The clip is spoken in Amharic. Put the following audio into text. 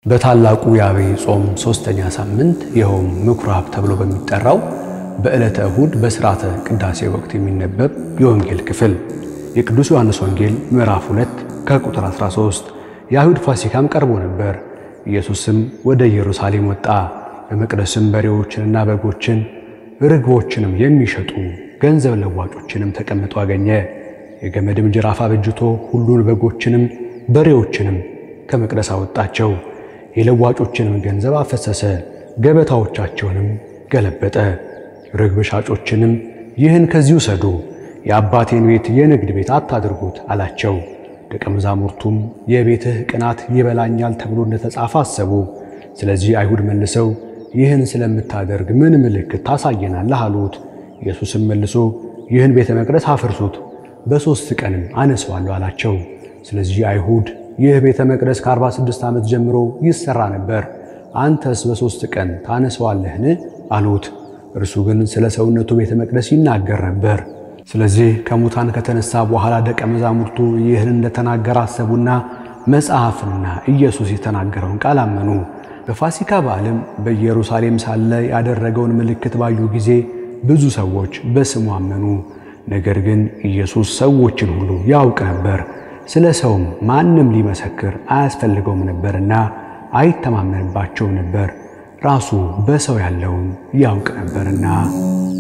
በታላቁ የአብይ ጾም ሦስተኛ ሳምንት ይኸውም ምኩራብ ተብሎ በሚጠራው በዕለተ እሁድ በሥርዓተ ቅዳሴ ወቅት የሚነበብ የወንጌል ክፍል የቅዱስ ዮሐንስ ወንጌል ምዕራፍ 2 ከቁጥር 13። የአይሁድ ፋሲካም ቀርቦ ነበር። ኢየሱስም ወደ ኢየሩሳሌም ወጣ። በመቅደስም በሬዎችንና በጎችን ርግቦችንም የሚሸጡ ገንዘብ ለዋጮችንም ተቀምጦ አገኘ። የገመድም ጅራፍ አበጅቶ ሁሉን በጎችንም በሬዎችንም ከመቅደስ አወጣቸው። የለዋጮችንም ገንዘብ አፈሰሰ፣ ገበታዎቻቸውንም ገለበጠ። ርግብ ሻጮችንም ይህን ከዚህ ውሰዱ፣ የአባቴን ቤት የንግድ ቤት አታድርጉት አላቸው። ደቀ መዛሙርቱም የቤትህ ቅናት ይበላኛል ተብሎ እንደተጻፈ አሰቡ። ስለዚህ አይሁድ መልሰው ይህን ስለምታደርግ ምን ምልክት ታሳየናለህ? አሉት። ኢየሱስም መልሶ ይህን ቤተ መቅደስ አፍርሱት፣ በሦስት ቀንም አነሰዋለሁ አላቸው። ስለዚህ አይሁድ ይህ ቤተ መቅደስ ከ46 ዓመት ጀምሮ ይሠራ ነበር፣ አንተስ በሦስት ቀን ታነሰዋለህን? አሉት። እርሱ ግን ስለ ሰውነቱ ቤተ መቅደስ ይናገር ነበር። ስለዚህ ከሙታን ከተነሳ በኋላ ደቀ መዛሙርቱ ይህን እንደተናገረ አሰቡና መጽሐፍንና ኢየሱስ የተናገረውን ቃል አመኑ። በፋሲካ በዓልም በኢየሩሳሌም ሳለ ያደረገውን ምልክት ባዩ ጊዜ ብዙ ሰዎች በስሙ አመኑ። ነገር ግን ኢየሱስ ሰዎችን ሁሉ ያውቅ ነበር፣ ስለ ሰውም ማንም ሊመሰክር አያስፈልገውም ነበርና አይተማመንባቸውም ነበር፣ ራሱ በሰው ያለውን ያውቅ ነበርና።